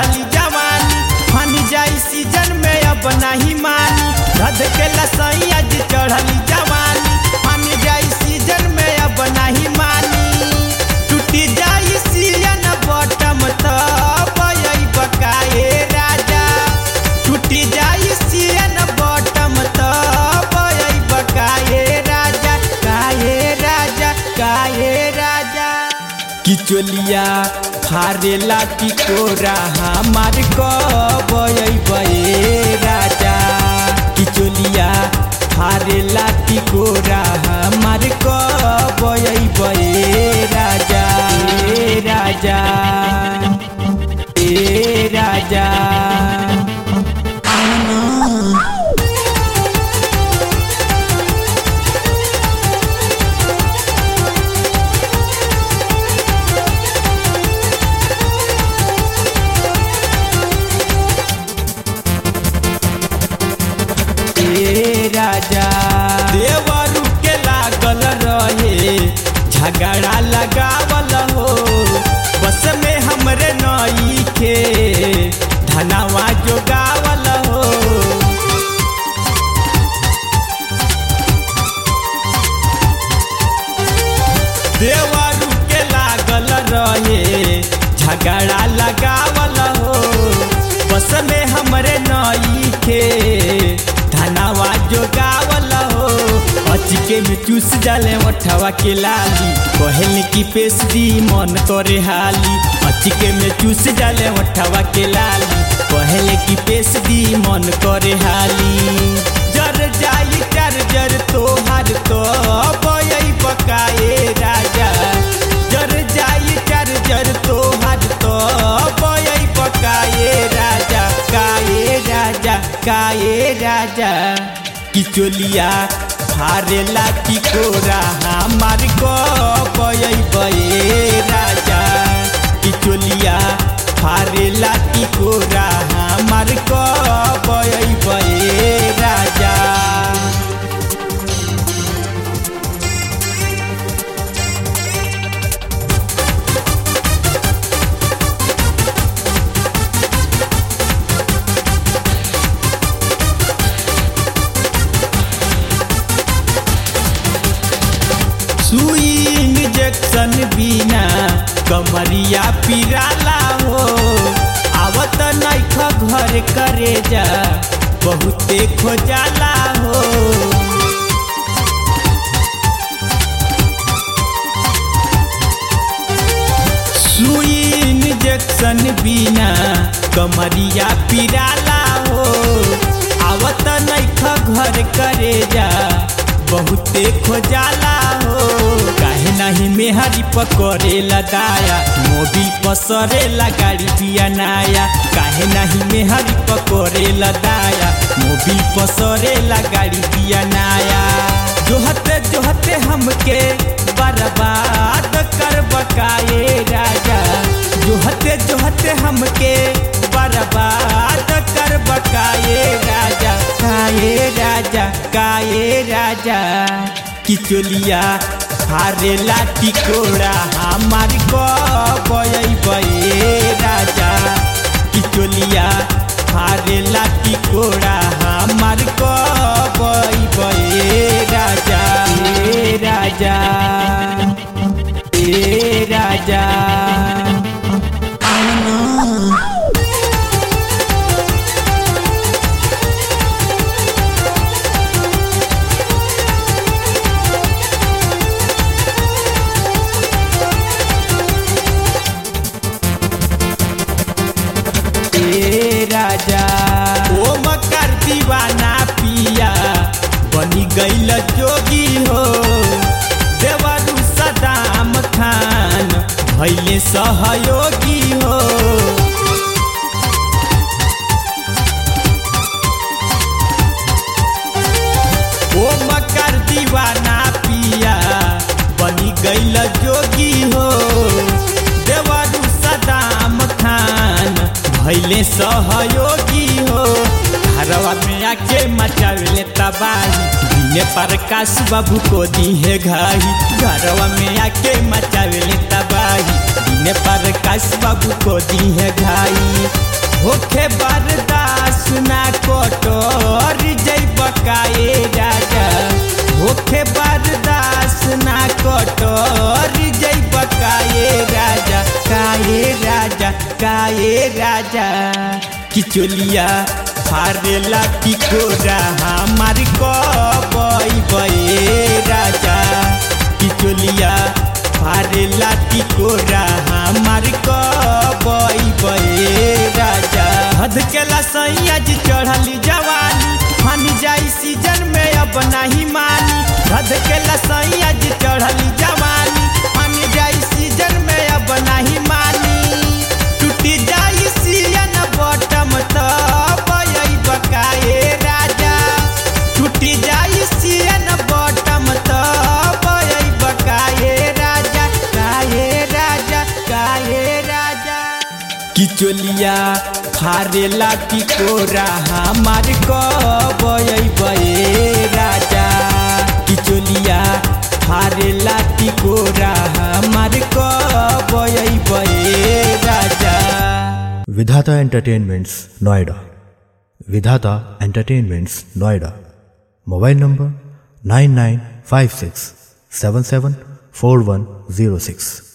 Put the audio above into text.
चढ़ली जवानी फानी जाई सीजन में अब नहीं मानी रद के लसैया जी चढ़ली जवानी फानी जाई सीजन में अब नहीं मानी टूटी जाई सीजन बटम तब यही बकाए राजा टूटी जाई सीजन बटम तब यही बकाए राजा काहे राजा काहे राजा किचोलिया फारेला टिकोरा हमार कबे राजा किचोलिया फारेला टिकोरा हमार कबे राजा ए राजा ए राजा ए राजा देवरू के लागल रहे झगड़ा लगावल हो बस में हमरे नई के धनवा जोगावल हो देवरू के लागल रहे झगड़ा लगावल हो बस में हमरे नई के धनवा जोगावल हो अचिके में चूस जाले मठवा के लाली कहल की पेश दी मन करे हाली अचिके में चूस जाले मठवा के लाली कहल की पेश दी मन करे हाली जर जाई कर जर तोहार तो बयई बकाए राजा जर जाई कर जर तोहार तो बयई बकाए राजा काए राजा काए राजा किचोलिया फारेला टिकोरा हमार गई बे राजा किचोलिया फारेला टिकोरा हमार गई बे राजा सुई इंजेक्शन बिना कमरिया पिराला हो आवत नैख घर करे जा बहुते खोजाला हो सुई इंजेक्शन बिना कमरिया पिराला हो आवत नैख घर करे जा बहुते खोजाला हो काहे नहीं मेहरी पकड़ेला दाया मोबिल पसरेला गाड़ी दिया नाया काहे नहीं मेहरी पकड़ेला दाया मोबिल पसरेला गाड़ी दिया नाया जोहते जोहते हमके बर्बाद कर बकाए राजा जोहते जोहते हमके बर्बाद कर बकाए राजा काए राजा काए राजा किचोलिया हारेला टिकोड़ा हमार गई बे राजा किचोलिया हारेला टिकोड़ा हमार गई बे राजा ए राजा ए राजा ए राजा ओ मकर दीवाना पिया बनी गईल जोगी हो देवरू सदाम खान भैले सहयोगी हो ओ मकर दीवाना पिया बनी गईल जोगी हो देवरू सदाम खान भैले सहयोगी हो घरवा में आके मचावेले तबाही दिने प्रकाश बाबू को दी है घाही घरवा में आके मचावेले तबाही सुने पर काश बाबू को दी है घाई होखे बर्दाश्त ना कोटोर जई बकाए राजा होखे बर्दाश्त ना कोटोर जई बकाए राजा काए राजा काए राजा किचोलिया फारेला टिकोरा हमार कबई बए राजा किचोलिया फारेला टिकोरा हमार कबई बए राजा हद केला सैया जी चढ़ली जवानी फानी जाई सीजन में अब नहीं मानी हद केला सैया जी चढ़ली जवानी फानी जाई सीजन में अब नहीं मानी टूटी जाई सियन बटम तो बयई बकाए राजा टूटी जाई सियन बटम तो बयई बकाए राजा काए राजा काए राजा किचोलिया फारेला टिकोरा हमार कबई बए राजा किचोलिया फारेला टिकोरा हमार कबई बए राजा विधाता entertainments Noida Vidhata entertainments Noida mobile number nine nine five six seven seven four one zero six